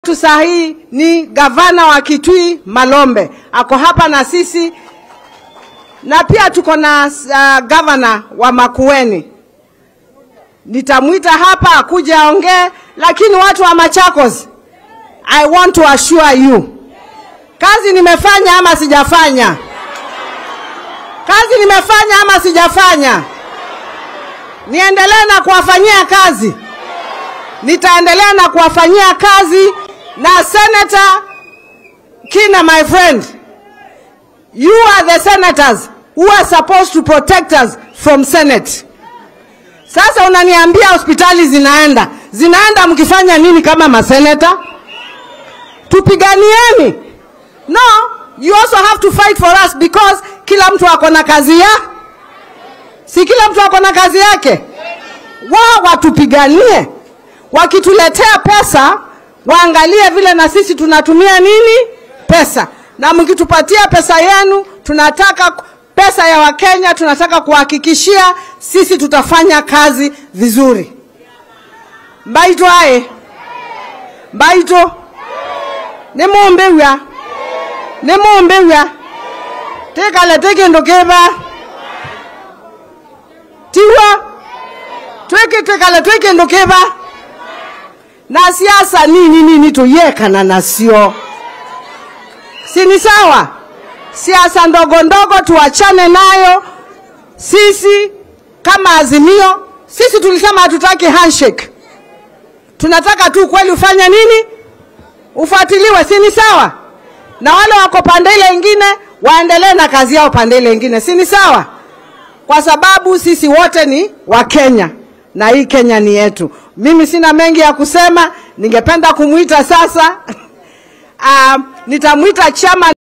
wetu saa hii ni gavana wa Kitui Malombe, ako hapa na sisi, na pia tuko na uh, gavana wa Makueni. Nitamwita hapa akuje aongee, lakini watu wa Machakos, I want to assure you, kazi nimefanya ama sijafanya? Kazi nimefanya ama sijafanya? Niendelee na kuwafanyia kazi nitaendelea na kuwafanyia kazi na Senator Kina, my friend, you are the senators who are supposed to protect us from Senate. Sasa unaniambia hospitali zinaenda zinaenda, mkifanya nini kama maseneta? Tupiganieni. No, you also have to fight for us because kila mtu ako na kazi ya, si kila mtu ako na kazi yake. Wao watupiganie wakituletea pesa waangalie vile na sisi tunatumia nini pesa, na mkitupatia pesa yenu, tunataka pesa ya Wakenya, tunataka kuhakikishia sisi tutafanya kazi vizuri. mbaito aye mbaito nimumbewa nimumbewa tikale tikindu kiva tiwa twiki tikale twikindu kiva na siasa nini nini tuyekana nasio, si ni sawa? Siasa ndogo ndogo tuachane nayo. Sisi kama Azimio, sisi tulisema hatutaki handshake, tunataka tu kweli ufanye nini, ufuatiliwe, si ni sawa? Na wale wako pande ile ingine waendelee na kazi yao pande ile ingine, si ni sawa? Kwa sababu sisi wote ni Wakenya na hii Kenya ni yetu. Mimi sina mengi ya kusema, ningependa kumwita sasa. Uh, nitamwita chama